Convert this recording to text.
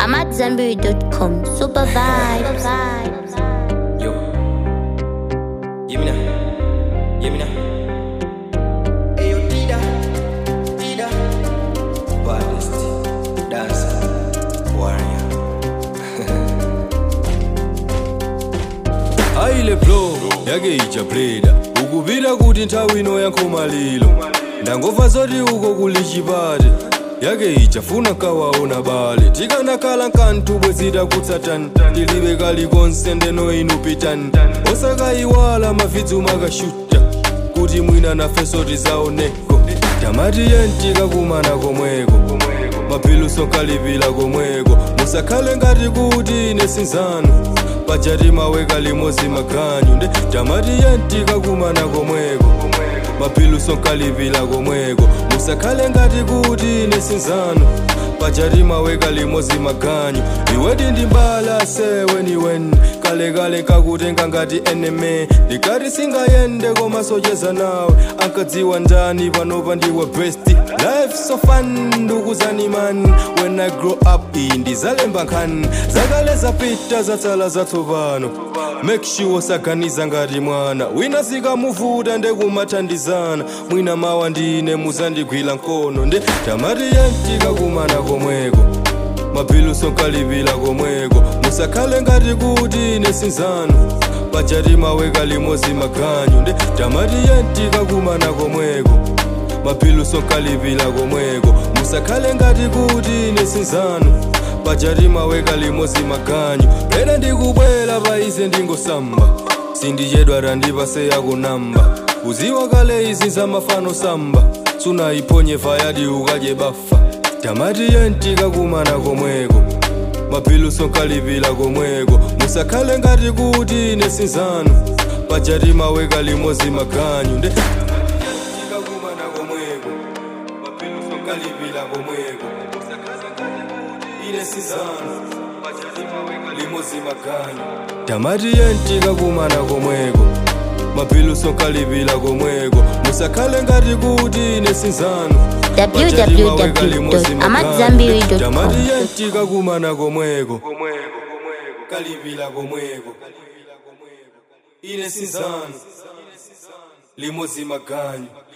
I'm at Zenberry.com. Super vibes. Yo. Give me that. Give me that. Hey, yo, Tida. Tida. Baddest. Dancer. Warrior. ayile flow yake ijabreda ukuvira kuti nthawi ino yankhomalilo ndangomva zoti uko kuli chipate yake ijafuna kawaona bale tikanakhala nkantubwe zitakutsatani tilibe kalikonse ndeno inu pitani osakayiwala mafidzu makashuta kuti mwina nafeso tizaoneko tamati yentikakumana komweko mapiluso nkalipila komweko musakhale ngati kuti ine sinzanu pajati maweka limodzi maganyu nde tamati yentikakumana komweko mapiluso nkalipila komweko musakhale ngati kuti ine sinzanu pajati maweka limodzi maganyu iwedi ndi mbala seweniweni kalekale nkakutenga ngati eneme ndikati singayende koma socheza nawe ankadziwa ndani panopa ndiwe best life so fun ndukuzani man when i grow up iyi ndizalemba nkhani zakale zapita zatsala zatsopano make sure saganiza ngati mwana wina zikamuvuta ndekumathandizana mwina mawa ndine muzandigwira mkono nde tamati yentikakumana komweko mapiluso nkalipila komweko musakhale ngati kuti ine sinzanu pajati maweka limodzi maganyu nde tamati yentikakumana komweko mapiluso nkalipila komweko musakhale ngati kuti ine sinzanu pajati maweka limodzi maganyu lero ndikubwera paize ndingosamba sindichedwa randipase yakunamba kuziwa kale izi zamafano samba sunayiphonye fayadi ukadye bafa tamati yentikakumana komweko mapiluso nkalipila komweko musakhale ngati kuti ine sinzanu pajati maweka limodzi maganyu nde tikakumana komweko mapiluso nkalipila komweko musakhale ngati kuti ine sinzanu pajati maweka limodzi maganyu tamati yentikakumana komweko mapiluso nkalipila komweko musakhale ngati kuti ine sinzanu www.amatzambiri.com. tamati yentikakumana komweko kalipila komweko ine sinzanu limodzi maganyu